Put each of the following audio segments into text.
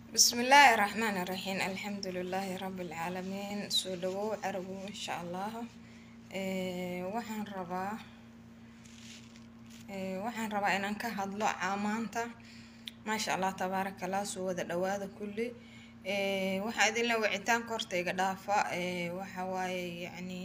bismillaahi raxmaani raxiim alxamdulilaahi rabilcaalamiin soo dhawow carabow insha allah waxaan rabaa waxaan rabaa inaan ka hadlo caamaanta maasha allah tabaaraka allah soo wada dhawaada kulli waxaa idin le wicitaanka horta iga dhaafa waxa waaye yacni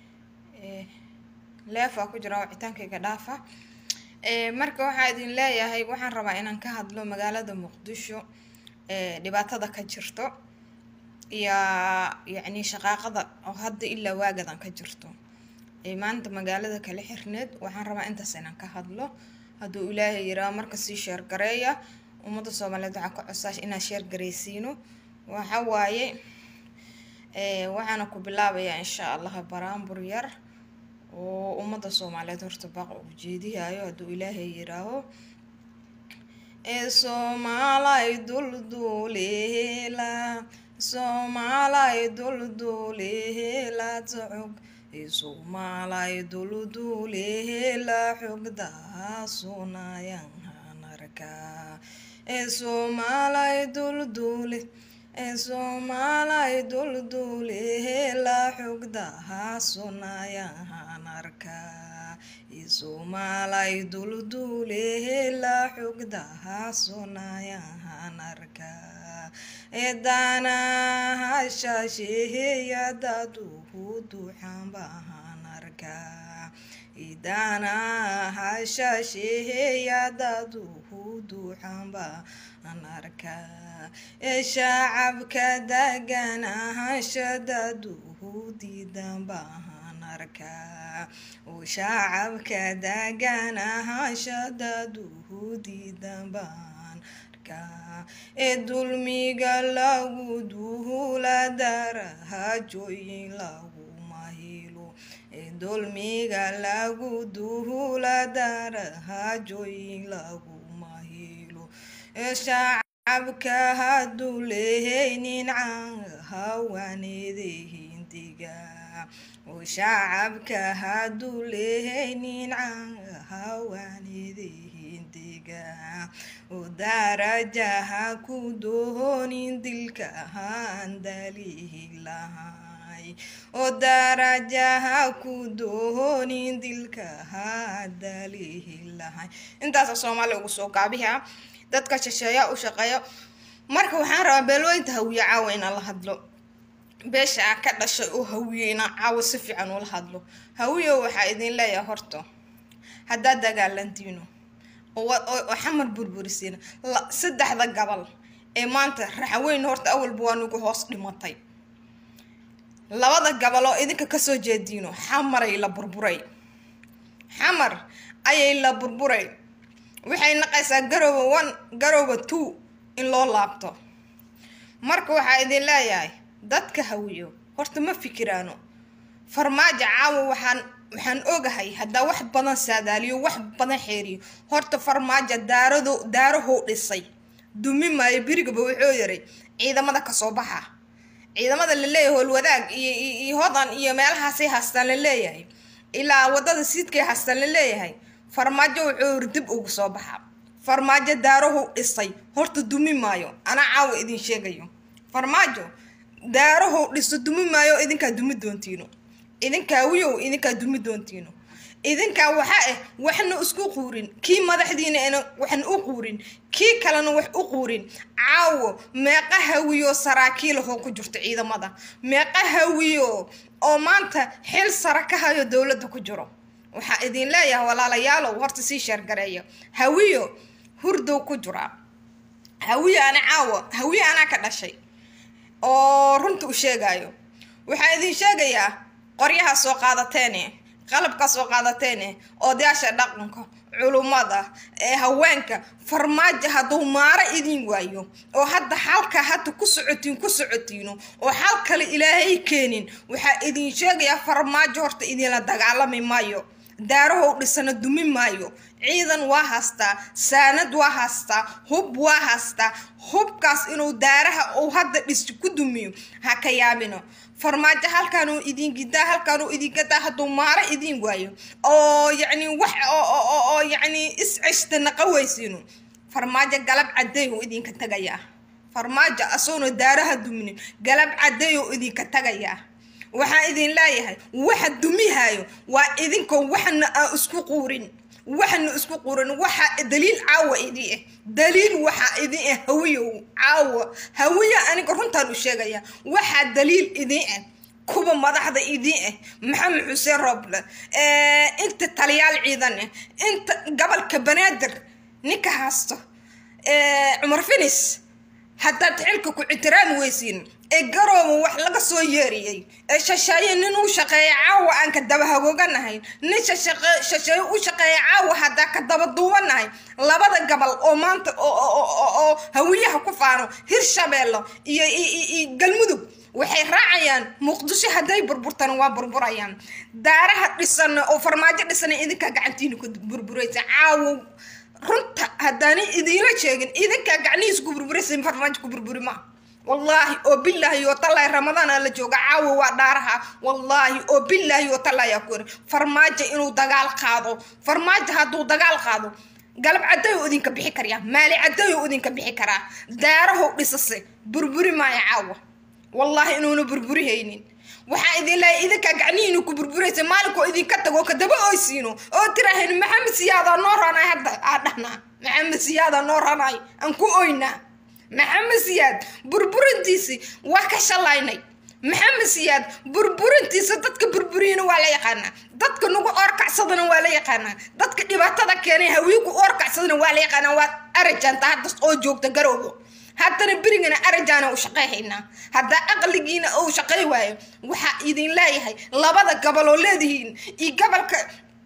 leefaa ku jira wicitaanka iga dhaafa marka waxaa idin leeyahay waxaan rabaa inaan ka hadlo magaalada muqdisho dhibaatada ka jirto iyo yacni shaqaaqada oo hadda ilaa waagadan ka jirto maanta magaalada kala xirneed waxaan rabaa intaas inaan ka hadlo hadduu ilaahay yiraa marka sii sheergareeya ummadda soomaaliyeed waxaa ka codsaa inaad sheergaraysiino waxa waaye waxaana ku bilaabayaa insha allah baraambur yar oo ummadda soomaaliyeed horta baaq ugu jeediyayo hadduu ilaahay yiraaho ee soomaalay dulduulehela soomaalay dulduulehela tacog ee soomaalay dulduulehela xogdaasunaayan hanarkaa ee soomaalay dulduule ee soomaalay dulduulehela xogdaasunaayan hanarkaa isomaalay dulduulehela xogdaha sonayahan arkaa eedaanahashasheheya daduhu duxanbahan arkaa idaanahashasheheya daduhu duxanbahan arkaa ee shacabka daganahasha daduhu diidanbahan arkaa uu shacabka daganahashadaduhu diidanbaan arkaa ee dulmiga lagu duhula darahajooyin lagu mahilo ee dulmiga lagu duhula darahajooyin lagu mahilo ee shacabka hadduu lehaynin hawaneedehindiga oo shacabka hadduu lehaynin hawaanidehindiga oo darajaha ku doonin dilka handalihi lahay oo darajaha ku doonin dilka handalihi lahay intaasa soomaaliya ugu soo gaabiha dadka shisheeya u shaqeeyo marka waxaan rabaa beelooyinta hawiye caawa inaan la hadlo beesha a ka dhashay oo hawiye inaan caawo si fiican ula hadlo hawiyo waxaa idin leeyahay horta haddaad dagaalantiino oo xamar burburisiina saddexda gabal ee maanta raxweyn horta awalba waa nugu hoos dhimatay labada gabal oo idinka kasoo jeediino xamaray la burburay xamar ayay la burburay waxay naqaysaa garooba one garooba two in loo laabto marka waxaa idin leeyahay dadka hawiyo horta ma fikiraano farmaajo caawa waxaan waxaan ogahay haddaa wax badan saadaaliyo wax badan xeeriyo horta farmaajo daarado daarahow dhisay dumi maayo berigaba wuxuu yaray ciidamada kasoo baxa ciidamada la leeyahay howlwadaag iyo iyo hodan iyo meelahaasay haastaan la leeyahay ilaa wadada siidkay haastaan la leeyahay farmaajo wuxuu dib ugu soo baxa farmaajo daarahow dhisay horta dumi maayo anaa caawa idin sheegayo farmaajo daarahow dhiso dumi maayo idinkaa dumi doontiino idinkaa wiyow idinkaa dumi doontiino idinkaa waxaa ah waxna isku quurin kii madaxdiina ana waxna u quurin kii kalena wax u quurin caawo meeqa hawiyo saraakiilahoo ku jirto ciidamada meeqa hawiyo oo maanta xil sara ka hayo dowladda ku jiro waxaa idin leeyahay walaalayaalow horta sii sheergareeya hawiyo hurdow ku jiraa hawiyo ana caawo hawiyo anaa ka dhashay oo runta u sheegayo waxaa idin sheegayaa qoryaha soo qaadateene qalabka soo qaadateene odayaasha dhaqanka culummada ee haweenka farmaajo hadduu maaro idin waayo oo hadda halka hadda ku socotiin ku socotiino oo xal kale ilaahay keenin waxaa idin sheegayaa farmaajo horta idinla dagaalami maayo daarahow dhisana dumi maayo ciidan waa haastaa saanad waa haastaa hub waa haastaa hubkaas inuu daaraha uu hadda dhis ku dumiyo ha ka yaabino farmaajo halkaanuu idin gidaa halkaanuu idin gadaa hadduu maaro idin waayo oo yacni wax oo yacni is ceshta naqa weysiino farmaajo galab cadeey uu idinka tagayaa farmaajo asoona daaraha duminin galab cadeeyoo idinka tagayaa waxaan idin leeyahay waxa dumihayo waa idinkoo waxna aan isku quurin waxna isku quurin waxa daliil caawa idin ah daliil waxaa idin ah hawiyow caawa hawiya aniga runtaan u sheegaya waxaa daliil idin ah kuwa madaxda idin ah maxamed xuseen rooble inta taliyaal ciidan ah inta gobolka banaadir ninka haysto cumar finis haddaad xilka ku ictiraami weysiin ee garooba wax laga soo yeeriyey ee shasheeye nin u shaqeeya caawa aan ka daba hagooganahay nin shasheeye u shaqeeya caawa haddaa ka daba duubanahay labada gobol oo maanta oo hawiyaha ku faano hirshabeello iyo galmudug waxay raacayaan muqdisho hadday burburtana waa burburayaan daaraha dhisana oo farmaajo dhisana idinkaa gacantiina ku burburaysa caawo runta haddaana idiinla sheegin idinkaa gacnihiis ku burburaysa farmaajo ku burburi maa wallaahi oo bilaahi oo tallaahi ramadaana la jooga caawa waa dhaaraha wallaahi oo bilaahi oo tallaahi ku yiri farmaajo inuu dagaal qaado farmaajo hadduu dagaal qaado galab caddayo idinka bixi karyaa maali caddayo idinka bixi karaa daarahow dhisase burburi maayo caawa wallaahi inuuna burburihaynin waxaa idin leeyahay idinkaa gacnihiina ku burburaysa maalinkoo idinka tago kadaba oysiino oo tirahayn maxamed siyaadaa noo ranay hadda aa dhahnaa maxamed siyaadaa noo ranay aan ku oynaa maxamed siyaad burburintiisi waa ka shalaynay maxamed siyaad burburintiisa dadka burburiyana waa la yaqaanaa dadka nagu oorkacsadana waa la yaqaanaa dadka dhibaatada keenay hawiiku oorkacsadana waa la yaqaanaa waa arajanta hadda oo joogta garowgo haddana berigana arajaana u shaqeyhaynaa haddaa aqligiina uu shaqey waayo waxaa idin leeyahay labada gobol oo leedihiin iyo gobolka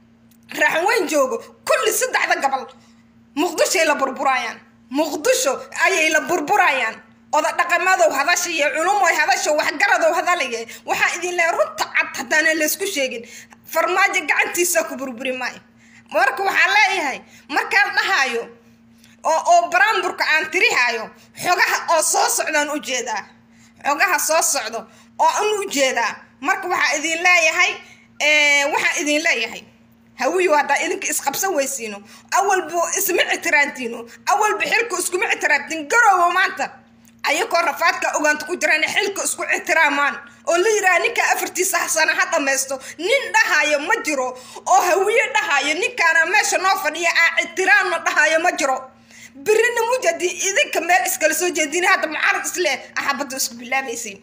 raaxweyn joogo kulli saddexda gobol muqdishoay la burburayaan muqdisho ayay la burburayaan oda dhaqamadow hadasha iyo culumoy hadasha waxgaradow hadalaya waxaa idin leeyahay runta cad haddaana laysku sheegin farmaajo gacantiisa ku burburi maayo marka waxaa leeyahay markaan dhahaayo oo oo baraamburka aan tirihayo xogaha oo soo socdaan ujeedaa xogaha soo socdo oo aan ujeedaa marka waxaa idin leeyahay waxaa idin leeyahay hawiyo haddaa idinka isqabsan weysiino awalba isma ictiraantiino awalba xilka iskuma ictiraamtiin garoobo maanta ayakoo rafaadka ogaanta ku jiraan xilka isku ictiraamaan oo la yidhaha ninkaa afartiisa hasana ha dhamaysto nin dhahayo ma jiro oo hawiye dhahayo ninkaana meesha noo fadhiya aa ictiraamna dhahayo ma jiro birina mujadi idinka meel iskala soo jeedin hadda mucaarad isle axabada isku bilaabaysiin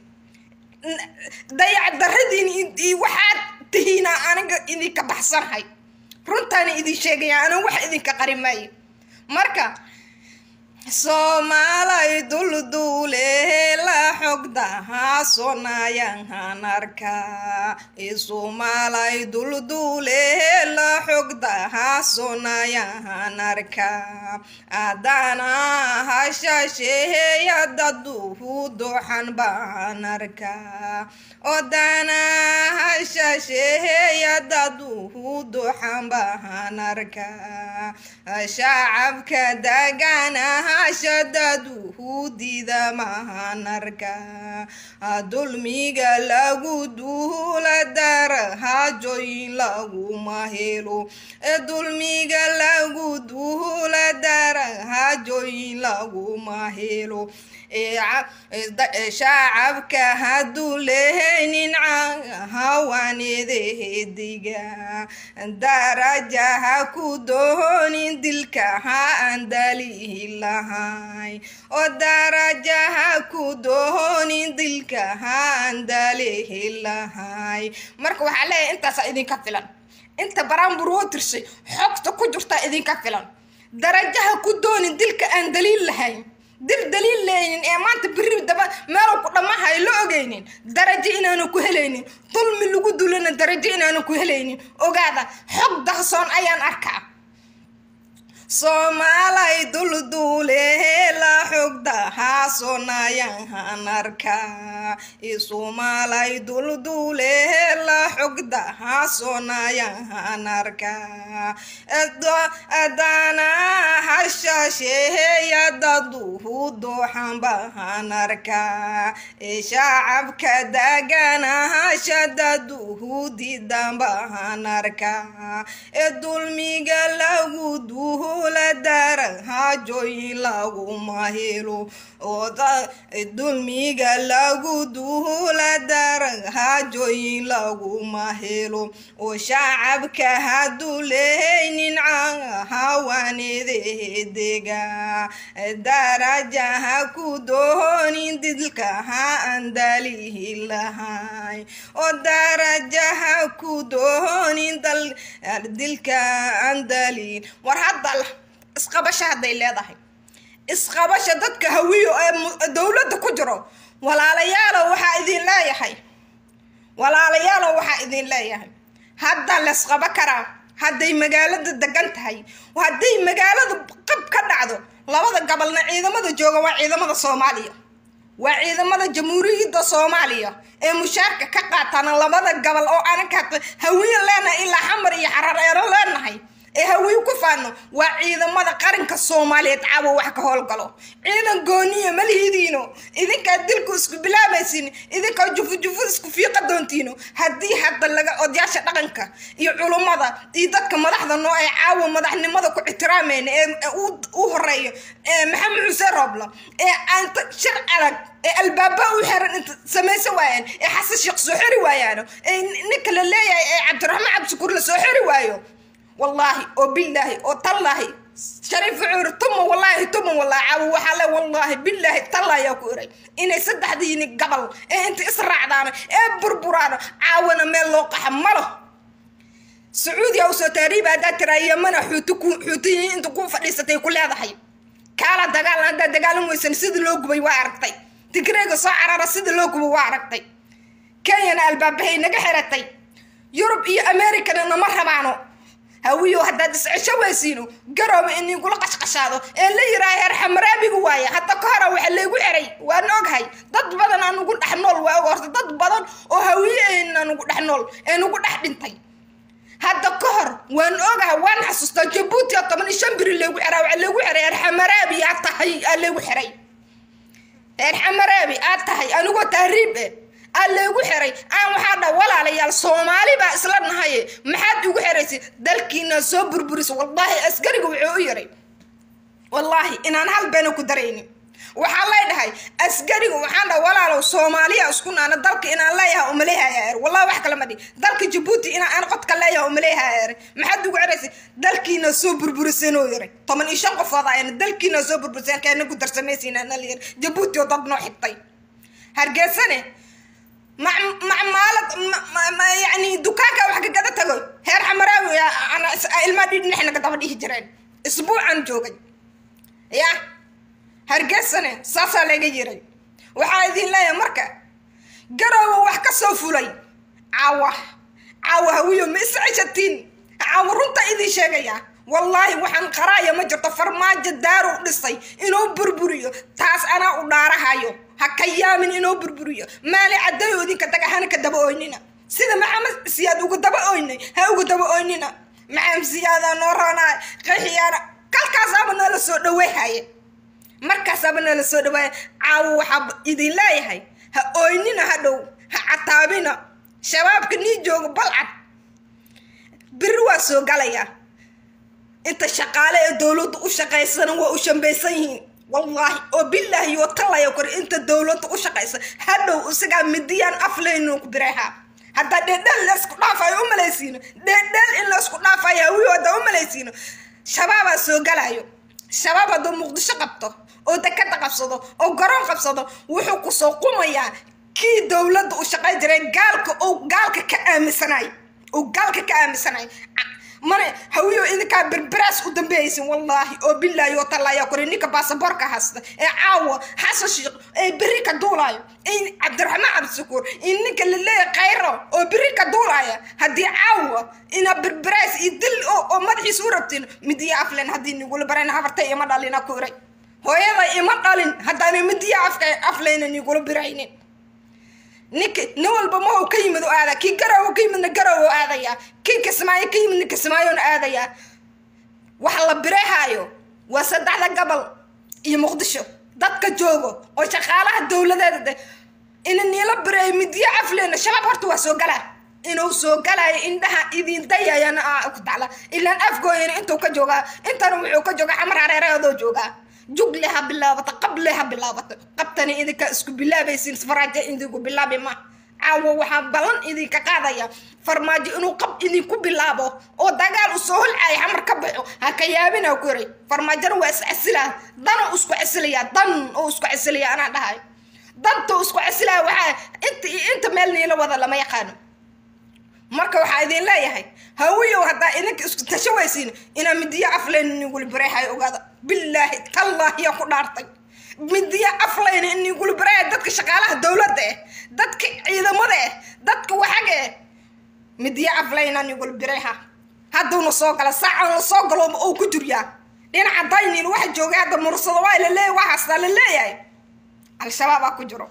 dayac daradiin waxaad tihiina aniga idinka baxsanahay runtaana idin sheegaya ana wax idinka qari maayo marka soomaalay dulduule la xogdaha sonayanhan arka soomaalay dulduule la xogdaha sonayahan arka adana hashasheeya daduhu doxan baan arka odana hashasheeya daduhu doxan baan arka shacabka daganaha shadaduhu dida mahanarka dulmiga lagu duula darahajoyin laguma helo dulmiga lagu duula darahajoyin laguma helo shacabka hadduu lehaynin hawaanedehediga darajaha ku doonin dilka ha aan dalihi lahay oo darajaha ku doonin dilka ha aan dalihi lahay marka waxaa leeyahay intaasaa idinka filan inta baraambur woo tirshay xogta ku jirtaa idinka filan darajaha ku doonin dilka aan daliil lahayn dil daliil leynin ee maanta biri daba meelu ku dhammahayo la ogeynin darajo inaanu ku helaynin dulmi lagu dulana darajo inaanu ku helaynin ogaada xog dahsoon ayaan arkaa soomaalay dulduule la xogdaha sonayahan arkaa soomaalay dulduule la xogdaha sonayahan arkaa adana hashasheeya daduhu dooxan baan arkaa ee shacabka daganaashadaduhu diidan baan arkaa ee dulmiga lagu duhula darahajooyin laguma helo dulmiga lagu duhula darahajooyin laguma helo oo shacabka hadduu lehaynin hawanedeedega darajaha ku doonin didka ha andalihi lahay oo darajaha ku doonin dilka andalihin war hadda isqabasho hadday leedahay isqabasha dadka hawiyo ee dowladda ku jiro walaalayaalow waxaa idin leeyahay walaalayaalow waxaa idin leeyahay hadda laysqabo karaa hadday magaalada degan tahay hadday magaalada qab ka dhacdo labada gobolna ciidamada jooga waa ciidamada soomaaliya waa ciidamada jamhuuriyadda soomaaliya ee mushaarka ka qaataana labada gobol oo anaka hawiyo leenahay ilaa xamar iyo xarareero leenahay ee hawiyo ku faano waa ciidamada qaranka soomaaliyeed caawa wax ka howlgalo ciidan gooniya malihidiino idinkaa dilku isku bilaabaysin idinkaa jufujufu isku fiiqa doontiino haddii hadda laga odayaasha dhaqanka iyo culummada iyo dadka madaxda noo ee caawa madaxnimada ku ixtiraamayna ee u horeeyo ee maxamed xuseen roobla ee aanta shir adag ee albaaba u xiran inta samaysa waayaan ee xasan sheekh soo xiri waayaano ee ninka la leeyahay ee cabdiraxmaan cabdishakuur la soo xiri waayo wallaahi oo billaahi oo tallaahi shariif wuxuu tuma wallaahi tuma wallaahi caawo waxaa le wallaahi billaahi tallaayaa ku iray inay saddexdiini gabal ee inta israacdaano ee burburaano caawana meel loo qaxa malo sacuudiya usoo taariiba haddaa tiraa yamana xuuti ku xuutiyiin inta ku fadhiisatay ku leedahay kaala dagaal haddaa dagaalan weysan sida loo gubay waa aragtay tigreega soo carara sida loo gubay waa aragtay kenyana albaabahay naga xiratay yurub iyo americana nama rabaano hawiyo haddaad iscesho weysiino garooba inigula qashqashaado ee la yiraa heer xamaraabiga waaya hadda ka hora waxa laygu xiray waan oghay dad badan aan ugu dhex nool waa og horta dad badan oo hawiye aan ugu dhex nool ee nugu dhex dhintay hadda ka hor waan ogahay waan xasuustaa jabuuti oo toban iyo shan biri laygu xiraa waxa laygu xiray heer xamaraabi aad tahay aa laygu xiray heer xamaraabi aad tahay anigoo tahriib eh aa laygu xiray aan waxaa dha walaalayaal soomaali baa isla nahaye maxaad igu xiraysa dalkiina soo burburisa wallaahi askariga wuxuu u yiray wallaahi inaan hal beena ku daraynin waxaa lay dhahay askariga waxaan dhaha walaalow soomaaliya isku naana dalka inaan leeyahay umaleehaya er wallahi wax kale ma dhihi dalka jabuuti inaan aan qodka leeyahay umaleehaya er maxaad igu xiraysa dalkiina soo burburiseen oo yiray toban iyo shan qofood ayana dalkiina soo burburiseen keena ku darsamaysiin ana la yiri jabuuti oo dad noo xigtay hargeysane macmaalad yani dukaanka wax kagada tago heer xamaraawi ilmaa dhidhinaxnaga daba dhihi jireen isbuucan joogay ya hargeysane saasaa laga yiray waxaa idin leeyahay marka garoowa wax ka soo fulay caawa caawa hawiyo ma isceshatiin caawa runta idin sheegaya wallaahi waxaan qaraaya ma jirto farmaajo daaru dhisay inuu burburiyo taas anaa u dhaarahayo ha ka yaamin inuu burburiyo maali caddayo idinka daga hana ka daba oynina sida maxamed siyaad ugu daba oynay ha ugu daba oynina maxamed siyaadaa noo roonaa qaxiyaana kalkaasaaba noola soo dhaweyhaye markaasaaba noola soo dhawaaya caawo waxaa idin leeyahay ha oynina ha dhow ha cataabina shabaabka nii jooga balcad biri waa soo galayaa inta shaqaale ee dowladda u shaqaysana waa u shambaysan yihiin wallaahi oo bilaahi oo tallaya kor inta dowladda u shaqaysa hadhow isagaa midiyaan aflaynu ku bireehaa haddaa dheedheel laysku dhaafayo u malaysiino dheedheel in laysku dhaafayo hawiyo haddaa u malaysiino shabaabaa soo galayo shabaab hadduu muqdisho qabto oo dekada qabsado oo garoon qabsado wuxuu kusoo qumayaa kii dowladda u shaqayn jiray gaalka oo gaalka ka aaminsanay oo gaalka ka aaminsanay mana hawiyo idinkaa berberaas u dambeeyaysin wallaahi oo bilaahi oo tallaayaa kore ninka baasaboorka haysta ee caawa xasan sheekh ee beri ka duulaayo in cabdiraxmaan cabdishakuur in ninka la leeyahay khayro oo beri ka duulaaya haddii caawa ina berberaas iyo dil oo madaxiisa u rabtiin midiya aflen haddii nigula barayna habartay ima dhalina ku iray hooyada ima dhalin haddaana midiya afka afleyna nigula biraynin ninka nin walba ma ka yimid oo aada kii garow ka yimidna garow oo aadaya kii kismaayo ka yimidna kismaayoon aadaya waxa la birehaayo waa saddexda gobol iyo muqdisho dadka joogo oo shaqaalaha dowladeeda de ina niila bareeyo midiyo afleena shabaab horta waa soo galaa inuu soo galayo indhaha idin dayayana ku tacla ilaan afgooyana intuu ka joogaa intana wuxuu ka joogaa xamar hareereedoo joogaa jugle ha bilaabata qable ha bilaabata qabtana idinka isku bilaabaysin faraajo idinku bilaabi ma caawo waxaa ballan idinka qaadaya farmaajo inuu qab idinku bilaabo oo dagaal u soo holcaayo xamar ka baxo ha ka yaabina ku yaray farmaajona waa is casilaa dana isku casilayaa dan oo isku casilaya anaa dhahay danta isku casilaya waxaa inta inta meel niila wada lama yaqaano marka waxaa idin leeyahay hawiyow haddaa idinka isku tasho waysiin inaa midiyo aflayn iniguli bareehay ogaada bilaahi tallaahiya ku dhaartay midiyo aflayn iniguli bareehay dadka shaqaalaha dowladda eh dadka ciidamada eh dadka waxaga eh midiyo aflayn iniguli bareeha hadduuna soo gala saacana soo galo oo ku jiryaa dhinaca daynin waxa joogay hadda mursado waa laleeyahay waa haastaa la leeyahay al-shabaabaa ku jiro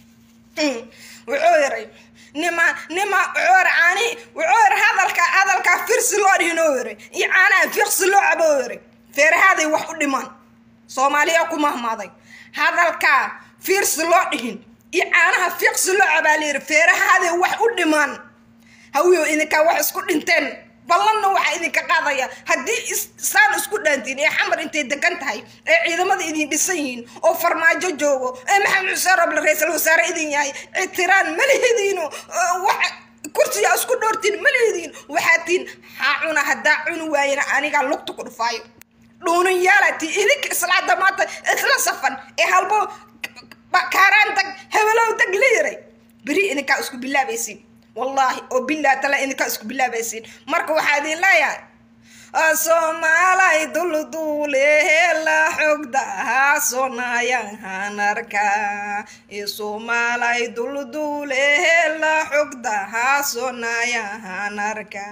wuxuu yaray nima nima wuxuu caani wuxuu yiri hadalka hadalka firsi loo dhihinoo yiri iyo caanaha firsi loo caboo yiri feerahaaday wax u dhimaan soomaaliya ku mahmaaday hadalka firsi loo dhihin iyo caanaha firsi loo cabaa layiri feerahaaday wax u dhimaan hawiyo idinkaa wax isku dhinteen ballanna waxaa idinka qaadaya haddii saan isku dhaantiin ee xamar intay degan tahay ee ciidamada idin dhisan yihiin oo farmaajo joogo ee maxamed xuseen roble ra-iisal wasaare idin yahay ictiraan malihediino wax kursiga isku dhoortiin malihediin waxaa tiin haa cuna haddaa cuni waayana anigaa lugta ku dhufaayo dhuunin yaalatii idinka islaada maanta isla safan ee halbo kaaraan dag hebelow dag la yaray beri idinkaa isku bilaabaysiin wallaahi oo bilaa tala idinkaa isku bilaabaysiin marka waxaa idin leeyahay soomaalay dulduuleela xogdaha sonayahanarka soomaalay dulduuleela xogdaha sonayahanarka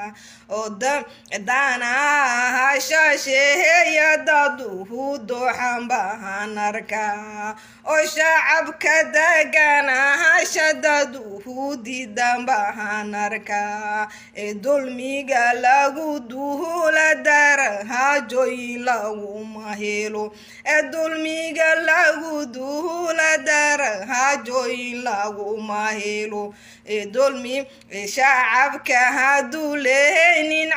danaha shasheeya daduhu doxanbahanarka oo shacabka deganaha shadaduhu didanbahanarka ee dulmiga lagu duhula darahajoy laguma helo ee dulmiga lagu duhula darahajoy laguma helo ee dulmi shacabka haduu lehaynin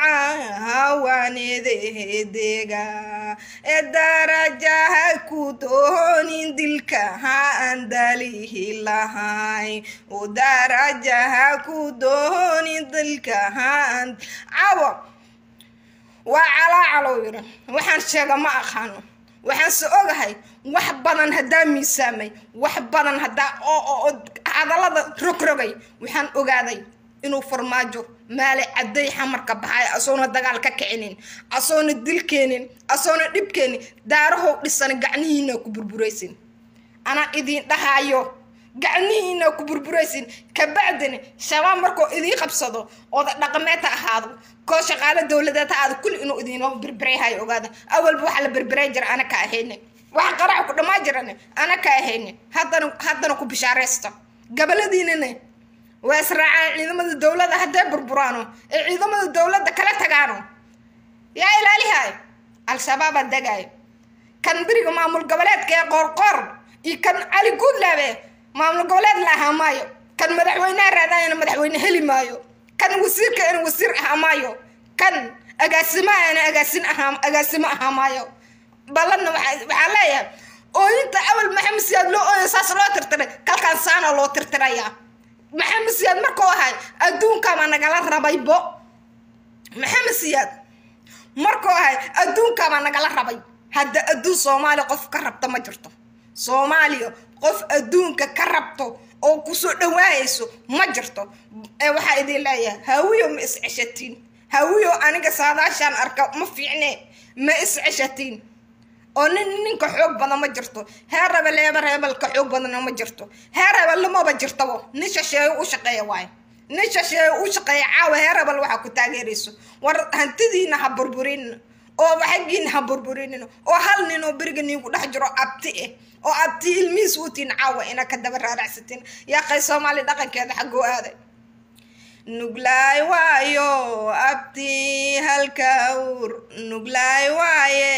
hawanedehedeega ee darajaha ku doonin dilka ha aan dalihi lahay oo darajaha ku doonin dilka ha aan cawo waa calaacalow yiri waxaan sheega ma aqaano waxaan se ogahay wax badan haddaa miisaamay wax badan haddaa oo hadallada rogrogay waxaan ogaaday inuu farmaajo maale cadday xamarka baxay asoona dagaal ka kicinin asoona dilkeenin asoona dhibkeenin daarahow dhisan gacnihiina ku burburaysin anaa idiin dhahaayo gacnihiina ku burburaysin kabacdina shabaab markuu idiin qabsado ooda dhaqameed ha ahaado koo shaqaalo dowladeed ha aado kulli inuu idiinoo berberayhayo ogaada awalba waxa la berberay jira ana ka ahayne waxa qaraxa ku dhammaa jiran ana ka ahayne haddana haddana ku bishaaraysta gabaladiinana waa israacaan ciidamada dowladda hadday burburaano ee ciidamada dowladda kala tagaano yaa ilaalihay al-shabaabaa degaayo kan beriga maamul goboleedka ee qoorqoor iyo kan cali guudlaabe maamul goboleed la ahaa maayo kan madaxweyneha raadaayana madaxweyne heli maayo kan wasiirka ina wasiir ahaa maayo kan agaasimaana agaasin ahaa agaasimo ahaa maayo ballanna waxaa leeyahay ooyinta awal maxamed siyaad loo ooyo saas loo tirtiray kalkaan saana loo tirtirayaa maxamed siyaad markuu ahay adduunkaabaa nagala rabaybo maxamed siyaad markuu ahay adduunkaabaa nagala rabay hadda adduun soomaaliya qof ka rabta ma jirto soomaaliya qof adduunka ka rabto oo kusoo dhawaayayso ma jirto ee waxaa idin leeyahay hawiyo ma is ceshatiin hawiyo aniga saadaashaan arka ma fiicne ma is ceshatiin oo nin ninka xoog badan ma jirto heer rebel eeba rebelka xoog badanna ma jirto heer rebel lamaba jirtabo nin shasheeyo u shaqeeya waayo nin shasheeyo u shaqeeya caawa heer rebel waxaa ku taageerayso war hantidiina ha burburin oo xaggiina ha burburinin oo hal nin oo beriga niinku dhex jiro abti eh oo abti ilmihiis utiin caawa ina ka daba raaracsatin yaa qay soomaali dhaqankeeda xaggoo aaday nuglaay waayo abtii halkawr nuglaay waaye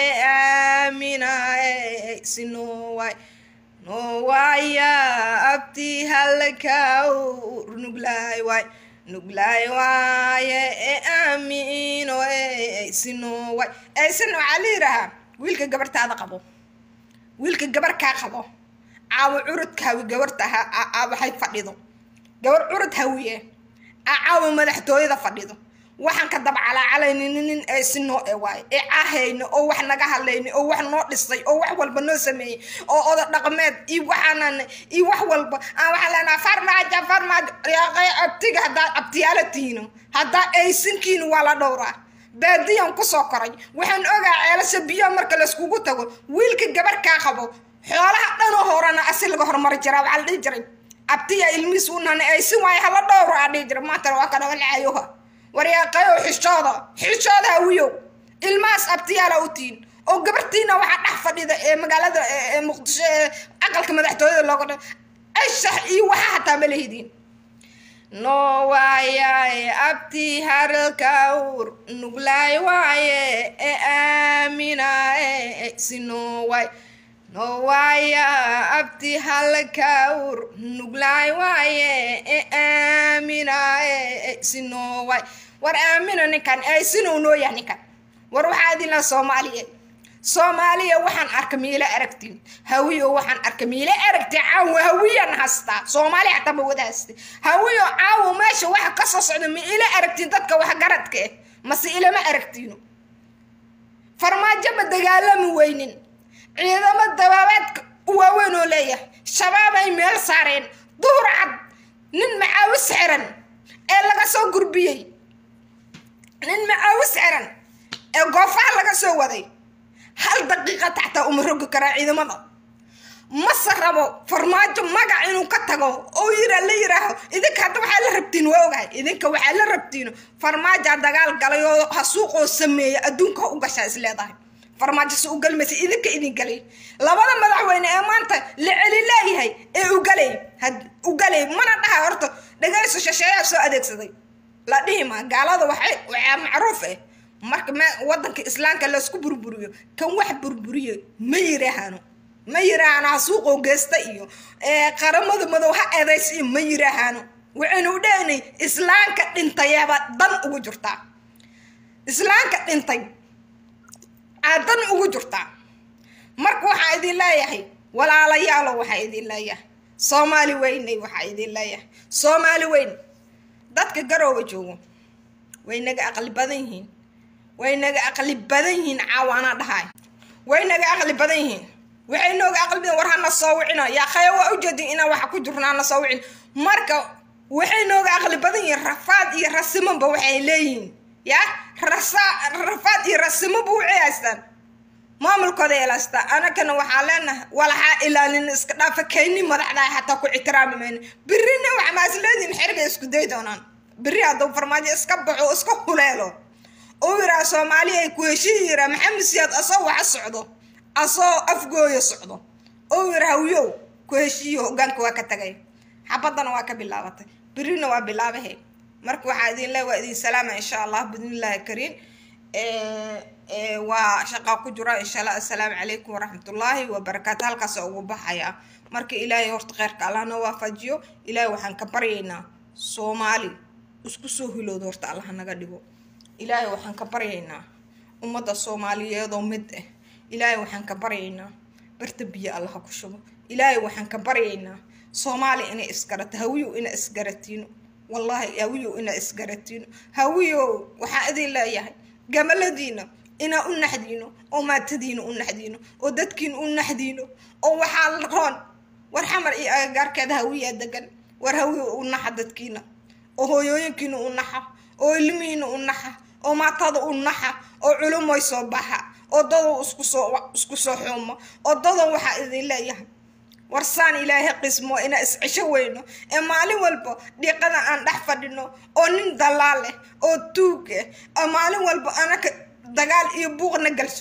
aamina sinoway nowaaya abtii halkawr nuglaay waay nuglaay waaye aamino sinoway aysan waxaa la yidhaahaa wiilka gabartaada qabo wiilka gabar kaa qabo caawo curudka hawi gabarta waxay fadhido gabar curud hawiye caawo madaxtooyada fadhido waxaan ka daba calaacalaynin nin ay si noo e waayo ee caahayno oo wax naga hadlayni oo wax noo dhisay oo wax walba noo sameeyey oo oda dhaqmeed iyo waxaanan iyo wax walba aan waxaan leenaha farmaajo farmaajo yaaqay abtiga haddaad abtiyaala tihiino haddaa aysinkiina waa la dhowraa baadiyan kusoo koray waxaan ogaa ceelasha biyo marka layskugu tago wiilka gabar kaa qabo xoolaha dhanoo horena asi laga horumari jiraa waxaa la dhihi jiray abtiya ilmiis unana aysin waayo hala dhowro aa dhihi jira maantana waa kana walcayoha waryaaqayow xishooda xishooda hawiyow ilmahaas abtiyaala u tihin oo gabartiina waxaa dhex fadhida ee magaalada ee muqdisho ee aqalka madaxtooyada looga dha ashax iyo waxa hataa ma lehidiin no waayaye abtii haralkawr nuglaay waaye ee aamina si no waay no waaya abtii halkawr nuglaay waaye ee aamina si no waay war aamina ninkan aysinuu noo yahay ninkan war waxaa idinla soomaaliya soomaaliya waxaan arka miila aragtiin hawiyo waxaan arka miila aragtiin caawo hawiyan hastaa soomaaliya xataa ma wada haste hawiyo caawo meesha waxa kasoo socda ma ila aragtiin dadka waxgaradka eh mase ilama aragtiino farmaajo ma dagaalami weynin ciidamo dabaabaadka waaweyn oo leeyahay shabaab ay meel saareen duhur cad nin macaawis xiran ee laga soo gurbiyey nin macaawis xiran ee goofaha laga soo waday hal daqiiqa taxtaa uma rogi karaa ciidamada mase rabo farmaajo magac inuu ka tago oo yira la yiraaho idinka hadda waxaa la rabtiin waa ogahay idinka waxaa la rabtiin farmaajaa dagaal galay oo hasuuqoo sameeya adduunka u gashaa is leedahay farmaajo se u galmaysa idinka idin galay labada madaxweyne ee maanta la celi leeyahay ee ugalay ugalay mana dhaha horta dhagayso shasheeyaa soo adeegsaday la dhihi maa gaalada waxay waxaa macruuf eh marka me wadanka islaamka laysku burburiyo kan wax burburiyo ma yiraahano ma yiraahano hasuuqoo geesta iyo qaramada madow ha eedays iyo ma yiraahano waxaynu u dhehnay islaamka dhintayaba dan ugu jirtaa islaamka dhintay aa dan ugu jirtaa marka waxaa idin leeyahay walaalayaalo waxaa idin leeyahay soomaali weynay waxaa idin leeyahay soomaali weyn dadka garooba joogo way naga aqli badan yihiin way naga aqli badan yihiin caawaanaa dhahaay way naga aqli badan yihiin waxay nooga aqli badan war hana soo wicina yaa khaya waa ujeedin inaan waxa ku jirno hana soo wicin marka waxay nooga aqli badan yihiin rafaad iyo rasimanba waxay leeyihiin ya rasa rafaad iyo rasimanba waxay haystaan maamulkooda ilaastaa anagana waxaa leenahay walaxaa ilaalin iska dhaafa kayni madaxdaa xataa ku ixtiraami mayno birina waxa maasleediin xeriga isku day doonaan biri hadduu farmaajo iska baxo iska huleelo uu yiraa soomaaliya ay ku heshiyi yiraa maxamed siyaad asoo waxa socdo asoo afgooya socdo uu yiraa hawiyow ku heshiiyo hogaanka waa ka tagay xabadana waa ka bilaabatay birina waa bilaabahe marka waxaa idin le waa idin salaama insha allah bidnillahi kariim waa shaqaa ku jira insha allah assalaamu calaykum waraxmatullaahi wabarakaatu halkaas ugu baxaya marka ilaahay horta kheyrka allah noo waafajiyo ilaahay waxaan ka baryaynaa soomaali isku soo hilowda horta allah naga dhigo ilaahay waxaan ka baryaynaa ummadda soomaaliyeedoo mid ah ilaahay waxaan ka baryaynaa barta biyo allah ku shubo ilaahay waxaan ka baryaynaa soomaali inay isgarato hawiyow ina isgaratiino wallaahi hawiyow ina isgaratiino hawiyow waxaa idin leeyahay gamaladiina inaa u naxdiino oo maatadiina u naxdiino oo dadkiina u naxdiino oo waxaa la roon war xamar iyo agagaarkeeda hawiyaa degan war hawiyo u naxa dadkiina oo hooyooyinkiina u naxa oo ilmihiina u naxa oo maatada u naxa oo culumoy soo baxa oo dadow isku soo isku soo xuumo oo dadow waxaa idin leeyahay warsaan ilaahay qismo inaa iscisho weyno ee maalin walba dhiiqada aan dhex fadhino oo nin dalaal leh oo tuug ah oo maalin walba anaka dagaal iyo buuqna galso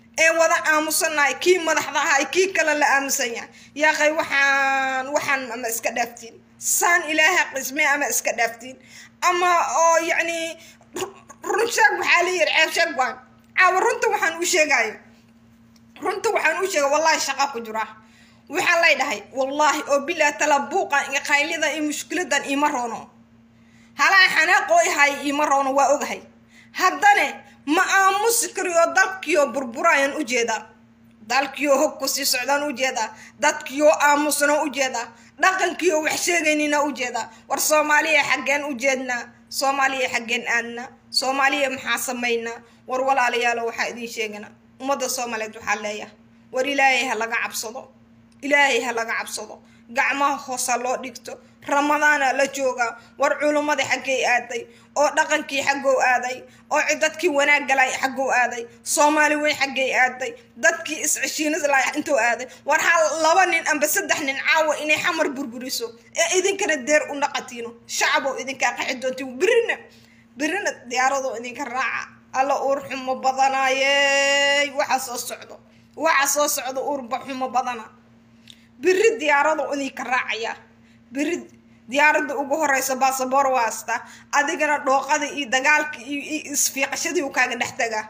ee wada aamusanahay kii madaxda ahay kii kale la aamusan yahay yaaqay waxaan waxaan ama iska dhaaftiin saan ilaaha qismay ama iska dhaaftiin ama oo yacni run sheeg waxaa la yidhi ceeb sheeg waan caawa runta waxaan u sheegayo runta waxaan u sheegay wallahi shaqa ku jira waxaa lay dhahay wallaahi oo bilaa tala buuqan iyo qaylidan iyo mushkiladan iima roono halaa xanaaqoo ihay iima roono waa ogahay haddane ma aamusi kariyo dalkiyo burburayaan ujeedaa dalkiyo hog ku sii socdaan ujeedaa dadkiyo aamusna ujeedaa dhaqankiyo wax sheegaynina ujeedaa war soomaaliya xaggeen ujeednaa soomaaliya xaggeen aadnaa soomaaliya maxaa samaynaa war walaalayaalo waxaa idiin sheeganaa ummadda soomaaliyeed waxaa leeyahay war ilaahay ha laga cabsado ilaahay ha laga cabsado gacmaha hoosa loo dhigto ramadaana la joogaa war culummadii xaggay aaday oo dhaqankii xaggow aaday oo dadkii wanaag galay xaggow aaday soomaali weyn xaggay aaday dadkii isceshiinadla intuu aaday war hal laba nin amba saddex nin caawa inay xamar burburiso ee idinkana deer u naqatiino shacaboo idinkaa qaxi doontiin birina birina diyaaradoo idinka raaca alla uur xumo badanaayey waxa soo socdo waxa soo socdo uurba xumo badana biri diyaarada idinka raacaya biri diyaaradda ugu horeysa basaboor waasta adigana dhooqada iyo dagaalka iyo isfiiqashadii u kaaga dhex tagaa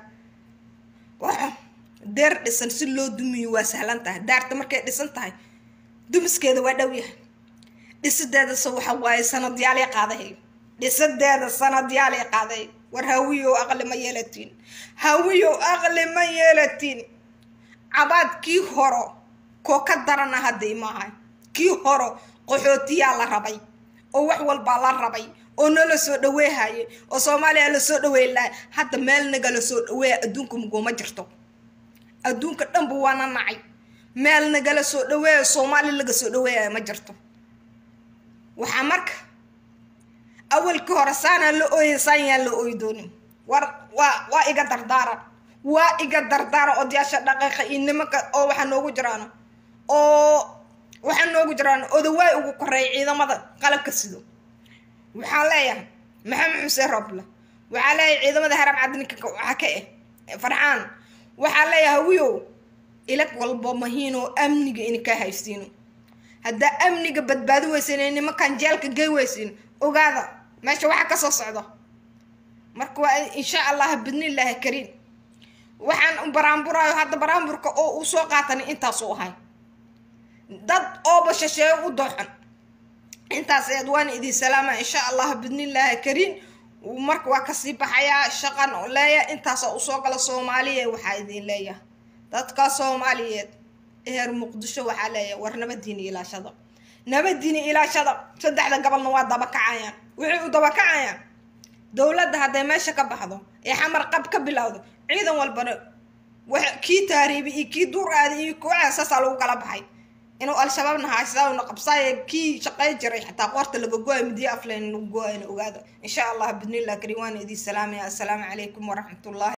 deer dhisan si loo dumiyo waa sahlan tahay daarta markay dhisan tahay dumiskeeda waa dhow yahay dhisideedase waxa waaye sanadyaal qaaday dhisadeeda sanadyaal qaaday war hawiyow aqli ma yeelatiin hawiyow aqli ma yeelatiin cabaad kii horo koo ka darana hadday maahay kii horo qaxootiyaa la rabay oo wax walbaa la rabay oo nala soo dhaweehayay oo soomaaliya la soo dhaweyn lahay hadda meel nagala soo dhaweeya adduunka muguma jirto adduunka dhanba waana nacay meel nagala soo dhaweeya soomaali laga soo dhaweeyayo ma jirto waxaa marka awalkii hore saanaa la ooyay saan yaan la ooyi doonin war waa waa iga dardaaran waa iga dardaaran odayaasha dhaqaqa iyo nimanka oo waxaa noogu jiraan oo waxaa noogu jiraan odawaay ugu koreeya ciidamada qalabka sido waxaan leeyahay maxamed xuseen roble waxaa leeyahay ciidamada haram cadninka waxaa ka eh farxaan waxaa leeyahay wiyow ilag walba mahiinoo amniga inkaa haysiino haddaa amniga badbaadi weysin nimankan jeelka gey weysin ogaada meesha waxaa kasoo socdo marka waa insha allah bidnillaahi kariim waxaan baraanburaayo hadda baraanburka oo uu soo qaatani intaasuu ahay dad ooba shasheeyo u dooxan intaas eed waana idin salaama insha allah bidnillaahi kariim marka waa kasii baxayaa shaqan leeya intaasa usoo gala soomaaliya waxaa idin leeyahay dadka soomaaliyeed eher muqdisho waxaa leeyahay war nabadiina ilaashada nabadiina ilaashada saddexda gobolna waa dabakacayaan waxay u dabakacayaan dowladda hadday meesha ka baxdo ee xamar qab ka bilowdo ciidan walbana kii taariibi iyo kii duur aaday iyo kuwaca saasaa lagu kala baxay inuu al-shabaabna haysadauna qabsaaye kii shaqay jiray xataa qoorta laga go-ay midiya afleen lagu go-ayna ogaada insha allah bidnillah kariim waana idin salaamaya assalaamu calaykum waraxmatullahi